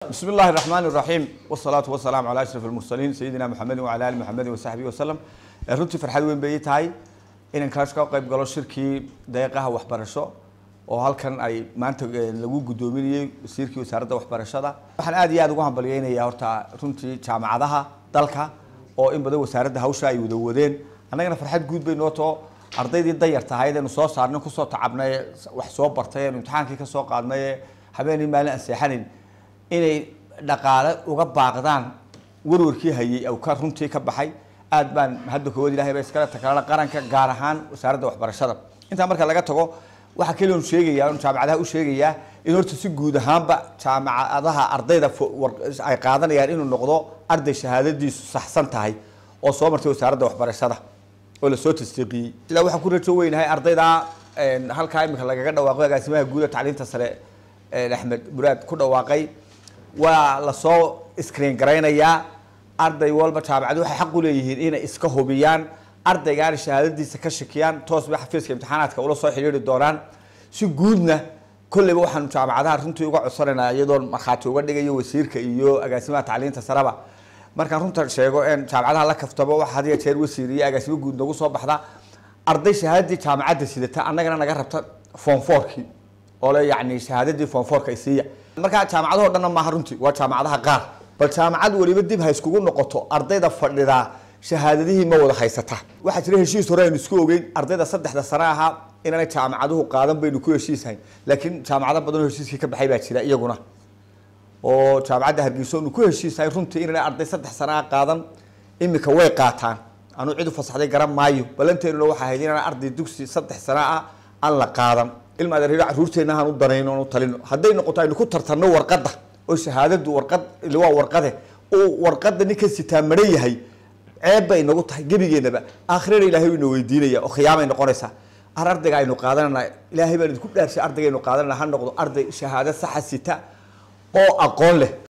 بسم الله الرحمن الرحيم والصلاة والسلام على أشرف المرسلين سيدنا محمد وعلى آل محمد وصحبه وسلم runtii farxad weyn bay tahay inaan kaas ka qayb galo shirkii deeqaha waxbarasho oo halkan ay maanta lagu gudoominayay wasiirkii wasaaradda waxbarashada waxaan aad iyo aad ugu hambalyeynayaa horta runtii jaamacadaha dalka oo in badan wasaaradda hawsha ay wada wadeen annagana farxad guud bay noo too ardaydii dayar tahayd aynu soo saarnay kusoo tacabnay wax soo bartay aynu imtixaankii ka soo qaadnay habeenii maalin aan seexanin inay dhaqaale uga baaqdaan warwarkii hayay aw ka runtii ka baxay aad baan hadda kowaad ilahay ba iskala takalala qaranka gaar ahaan wasaaradda waxbarashada intaa marka laga tago waxaa keliya un sheegayaa un jaamacadaha u sheegayaa in horta si guud ahaanba jaamacadaha ardayda ay qaadanayaan inuu noqdo arday shahaadadiisu saxsan tahay oo soo martay wasaaradda waxbarashada oo lasoo tasdiiqiyey sidaa waxaan ku rajo weynahay ardayda halkaa imika lagaga dhawaaqo agaasimaha guuda tacliinta sare axmed muraad ku dhawaaqay waa lasoo screen garaynayaa arday walba jaamacadu waxay xaq u leeyihiin inay iska hubiyaan ardaygaana shahaadadiisa ka shakiyaan toos bay xafiiska imtixaanaadka ula soo xidhiiri doonaan si guudna kolleyba waxaanu jaamacadaha runtii uga codsanaynaa iyadoo markhaati uga dhigayo wasiirka iyo agaasimaha tacliinta sareba markaan runta sheego en jaamacadaha la kaftabo waxa had iyo jeer wasiir iyo agaasimo guud nagu soo baxda arday shahaadadii jaamacadda sidata annagana naga rabta form fourkii oo le yacni shahaadadii form fourka isiiya markaa jaamacadahoo dhanna maaha runtii waa jaamacadaha qaar bal jaamacad weliba dib ha iskugu noqoto ardayda fadhidaa shahaadadihii ma wada haysata waxaa jira heshiis hore aynu isku ogeyn ardayda saddexda sane ahaa inaanay jaamacaduhu qaadan baynu ku heshiishayn laakiin jaamacado badanoo heshiiskii ka baxay baa jira iyaguna oo jaamacadda hargeysa nu ku heshiishayn runtii inaanay arday saddex sane ah qaadan imika way qaataan anuu cid u fasaxday garan maayo ballanteennuna waxaa ahayd inaan arday dugsi saddex sane ah aan la qaadan ilma adeeryo caruurteenna aan u danayno aan u talino hadday noqoto aynu ku tartanno warqadda oo shahaadadu warqad waa warqade uu warqada ninka sitaa maran yahay ceeb bay nagu tahay gebigeennaba aakhirana ilaahay ina weydiinaya oo khiyaamay noqonaysaa ar ardayga aynu qaadanana ilaahay baan idinku dhaarshay ardayga aynu qaadanana ha noqdo arday shahaado saxa sita oo aqoon leh